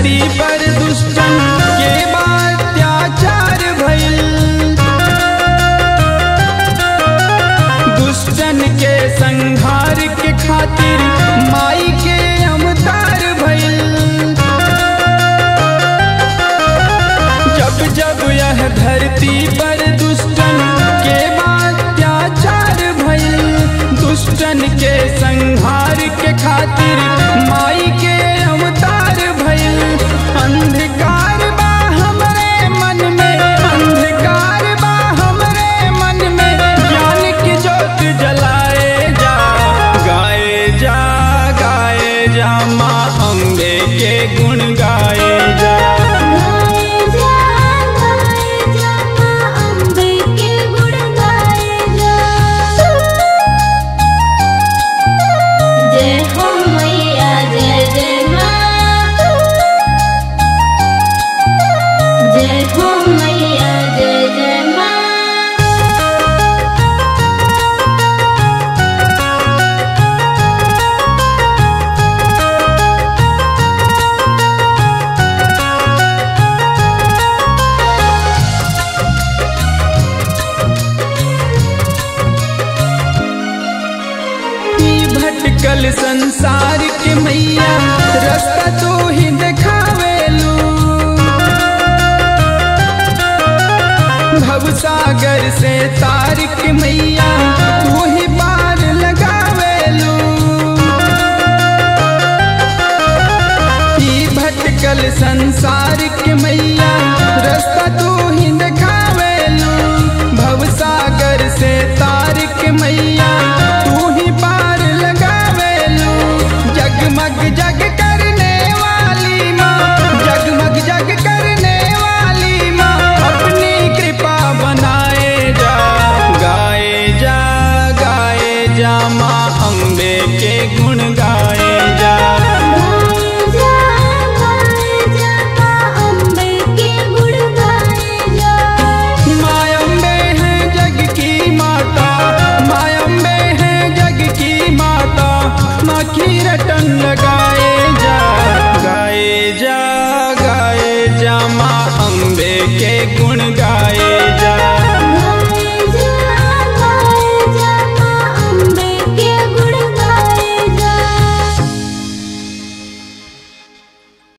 धरती पर दुष्टन के अत्याचार भइल दुष्टन के संहार के खातिर माई के अवतार भइल जब जब यह धरती पर दुष्टन के अत्याचार भइल दुष्टन के संहार के खातिर माई के अवतार भइल अंधकार बा हमरे मन में अंधकार बा हमरे मन में ज्ञान की ज्योत जलाए जा गाए जा गाए जा माँ अम्बे के गुण गाए जा गाए जा गाए जा माँ अम्बे के गुण गाए जा जय हो मैया जय जय माँ जय हो मैया जय जय माँ ई भटकल संसार के मैया रास्ता तो ही देखावेलू भवसागर से तार के मैया तू ही पार लगावेलू ई भटकल संसार के मैया रास्ता तू ही देखावेलू भवसागर से तार के मैया तू ही पार लगावेलू जगमग जग करने वाली माँ जगमग जग करने वाली माँ अपनी कृपा बनाए जा गाए जा गाए जा माँ अम्बे के गुण गाए जा गाए जा गाए जा माँ अम्बे के गुण गाए जा मायम्बे है जग की माता मायम्बे है जग की माता माँ की रटन लगा